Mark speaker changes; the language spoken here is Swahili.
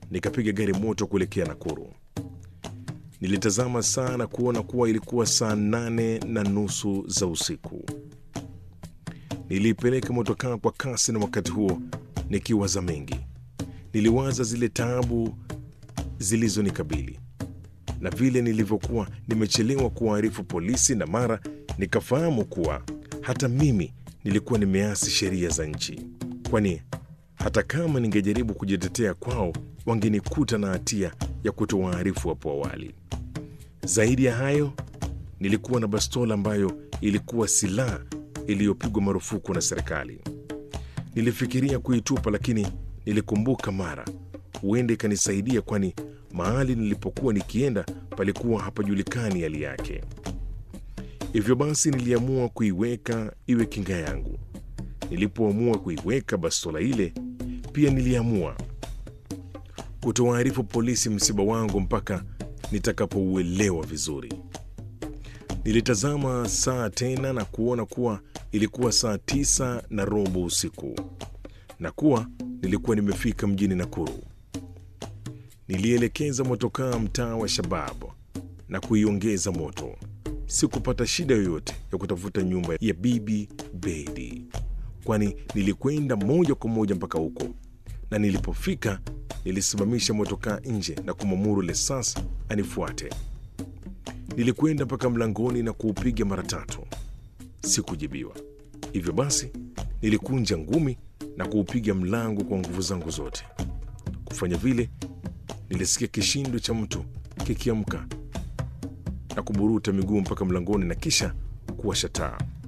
Speaker 1: nikapiga gari moto kuelekea Nakuru. Nilitazama saa na kuona kuwa ilikuwa saa nane na nusu za usiku. Niliipeleka motokaa kwa kasi, na wakati huo nikiwaza mengi. Niliwaza zile taabu zilizonikabili na vile nilivyokuwa nimechelewa kuwaarifu polisi, na mara nikafahamu kuwa hata mimi nilikuwa nimeasi sheria za nchi, kwani hata kama ningejaribu kujitetea kwao wangenikuta na hatia ya kutowaarifu hapo awali. Zaidi ya hayo, nilikuwa na bastola ambayo ilikuwa silaha iliyopigwa marufuku na serikali. Nilifikiria kuitupa, lakini nilikumbuka mara huenda ikanisaidia, kwani mahali nilipokuwa nikienda palikuwa hapajulikani hali yake. Hivyo basi niliamua kuiweka iwe kinga yangu. Nilipoamua kuiweka bastola ile, pia niliamua kutowaarifu polisi msiba wangu mpaka nitakapouelewa vizuri. Nilitazama saa tena na kuona kuwa ilikuwa saa tisa na robo usiku na kuwa nilikuwa nimefika mjini Nakuru. Nilielekeza motokaa mtaa wa Shabab na kuiongeza moto. Sikupata shida yoyote ya kutafuta nyumba ya Bibi Bedi, kwani nilikwenda moja kwa moja mpaka huko, na nilipofika nilisimamisha motokaa nje na kumwamuru Lesas anifuate. Nilikwenda mpaka mlangoni na kuupiga mara tatu, sikujibiwa. Hivyo basi nilikunja ngumi na kuupiga mlango kwa nguvu zangu zote. Kufanya vile, nilisikia kishindo cha mtu kikiamka na kuburuta miguu mpaka mlangoni na kisha kuwasha taa.